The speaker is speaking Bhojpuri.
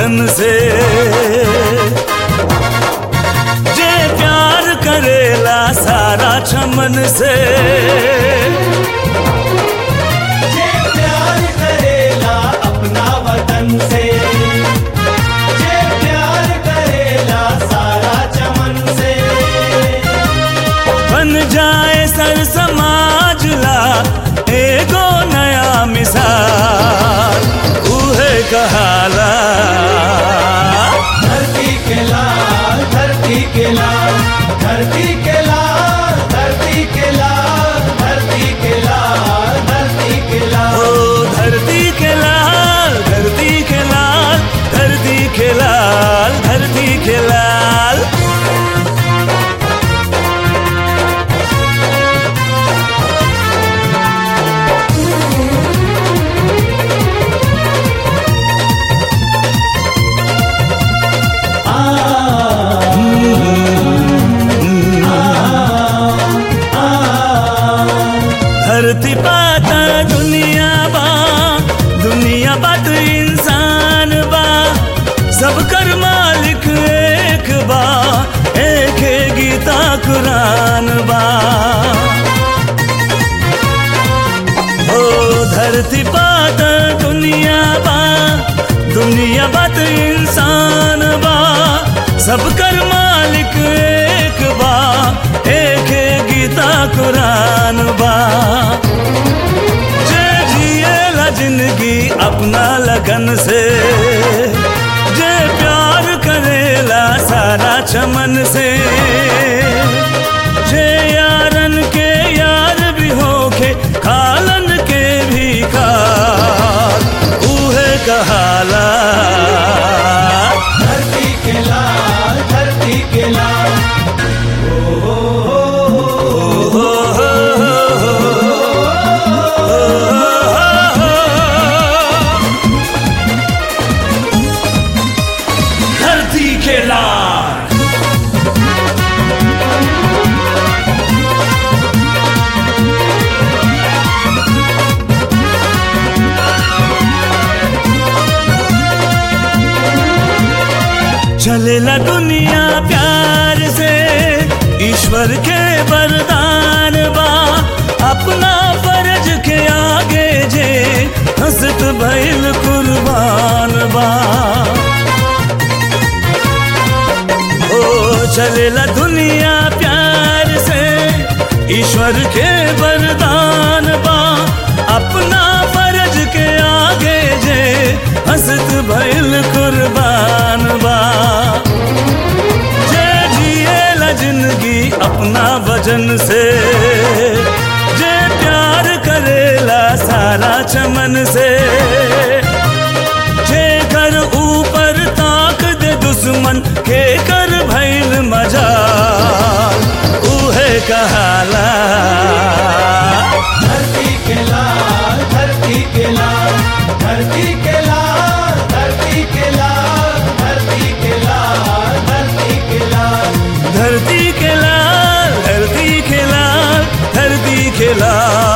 वतन से जे प्यार करेला सारा चमन से जे प्यार करेला अपना वतन से जे प्यार करेला सारा चमन से बन जाए सर समाज ला एगो नया मिसाल उहे कहाला धरती के लाल धरती के लाल धरती के लाल धरती के लाल धरती के लाल धरती के लाल ओ धरती के लाल धरती के लाल धरती के लाल धरती के लाल धरती पाता दुनिया बा दुनिया बा तो इंसान बा सब कर मालिक एक बा एक है गीता कुरान बा ओ धरती पाता दुनिया बा दुनिया बा तो इंसान बा सब कर मालिक एक बा एक है गीता कुरान बा जे जिएला जिंदगी अपना लगन से जे प्यार करेला सारा चमन से जे यारन के यार भी होके खालन के भी खाल उहे कहाला धरती के लाल धरती के लाल धरती के लाल चलेला दुनिया प्यार से ईश्वर के वरदान बा अपना फर्ज के आगे जे हंसत भइल कुर्बान बा ओ चलेला दुनिया प्यार से ईश्वर के वरदान बा अपना फर्ज के आगे जे हंसत भइल कुर्बान बा जे जिएला जिंदगी अपना वजन से जे प्यार करेला सारा चमन से जे कर ऊपर ताक दे दुश्मन के कर भैल मजा उहे कहाला धरती के लाल धरती के लाल धरती के लाल धरती के लाल धरती के लाल धरती के लाल धरती के लाल धरती के लाल धरती के लाल